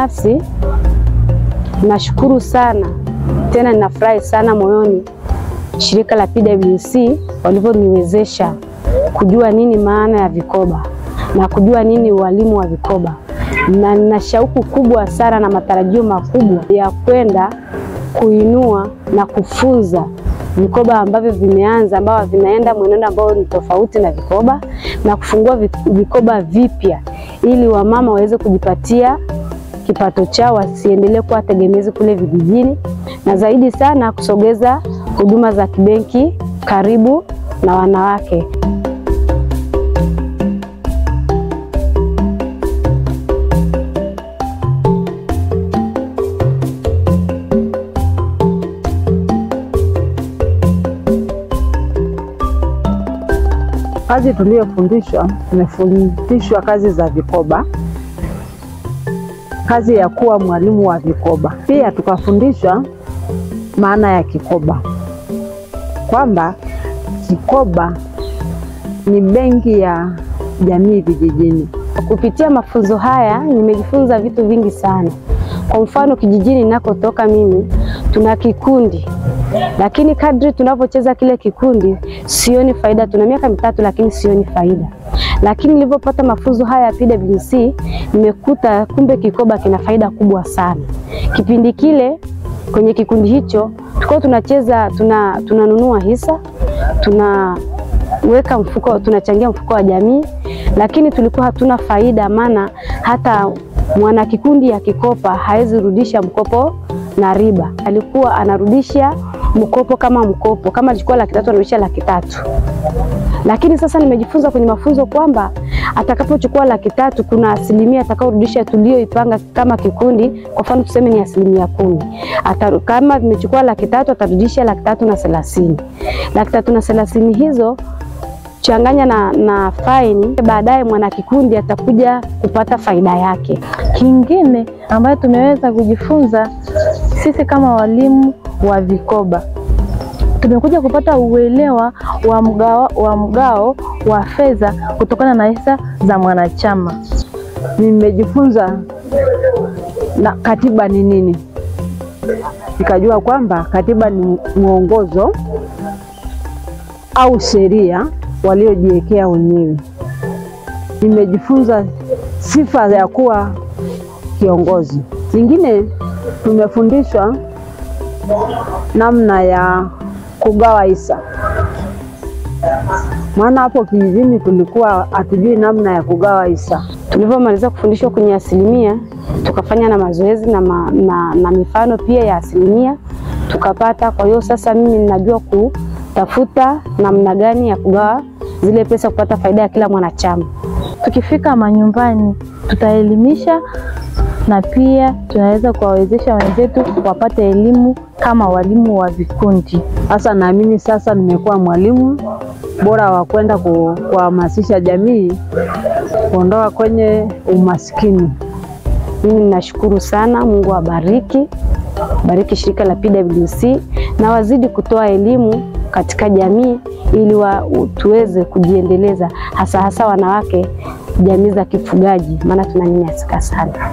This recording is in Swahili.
binafsi nashukuru sana tena ninafurahi sana moyoni shirika la PWC walivyoniwezesha kujua nini maana ya vikoba na kujua nini ualimu wa vikoba, na nina shauku kubwa sana na matarajio makubwa ya kwenda kuinua na kufunza vikoba ambavyo vimeanza ambavyo vinaenda mwenendo ambao ni tofauti na vikoba na kufungua vikoba vipya ili wamama waweze kujipatia kipato chao, wasiendelee kuwa tegemezi kule vijijini, na zaidi sana kusogeza huduma za kibenki karibu na wanawake. Kazi tuliyofundishwa, tumefundishwa kazi za vikoba, kazi ya kuwa mwalimu wa vikoba. Pia tukafundishwa maana ya kikoba, kwamba kikoba ni benki ya jamii vijijini. Kupitia mafunzo haya nimejifunza vitu vingi sana. Kwa mfano, kijijini ninakotoka mimi tuna kikundi lakini kadri tunavyocheza kile kikundi sioni faida. Tuna miaka mitatu lakini sioni faida, lakini nilivyopata mafunzo haya ya PWC nimekuta kumbe kikoba kina faida kubwa sana. Kipindi kile kwenye kikundi hicho tulikuwa tunacheza, tuna tunanunua hisa, tunaweka mfuko, tunachangia mfuko wa jamii, lakini tulikuwa hatuna faida, maana hata mwana kikundi akikopa hawezi rudisha mkopo na riba, alikuwa anarudisha mkopo kama mkopo, kama alichukua laki tatu anarudisha laki tatu. Lakini sasa nimejifunza kwenye mafunzo kwamba atakapochukua laki tatu kuna asilimia atakaorudisha tulioipanga kama kikundi. Kwa mfano tuseme ni asilimia kumi. Ata, kama nimechukua laki tatu atarudisha laki tatu na thelathini. Laki tatu na thelathini hizo changanya na, na faini, baadaye mwana kikundi atakuja kupata faida yake. Kingine ambayo tumeweza kujifunza sisi kama walimu wa vikoba tumekuja kupata uelewa wa mgao wa, mgao wa fedha kutokana na hisa za mwanachama. Nimejifunza na katiba ni nini, nikajua kwamba katiba ni mwongozo au sheria waliojiwekea wenyewe. Nimejifunza sifa ya kuwa kiongozi. Nyingine tumefundishwa namna ya kugawa hisa, maana hapo kijijini tulikuwa hatujui namna ya kugawa hisa. Tulivyomaliza kufundishwa kwenye asilimia, tukafanya na mazoezi na, ma, na, na mifano pia ya asilimia tukapata. Kwa hiyo sasa mimi ninajua kutafuta namna gani ya kugawa zile pesa kupata faida ya kila mwanachama. Tukifika manyumbani, tutaelimisha na pia tunaweza kuwawezesha wenzetu wapate elimu kama walimu wa vikundi. Sasa naamini sasa nimekuwa mwalimu bora wa kwenda kuhamasisha jamii kuondoa kwenye umaskini. Mimi ninashukuru sana, Mungu awabariki, bariki shirika la PWC na wazidi kutoa elimu katika jamii ili wa, tuweze kujiendeleza hasa hasa wanawake jamii za kifugaji, maana tunanyanyasika sana.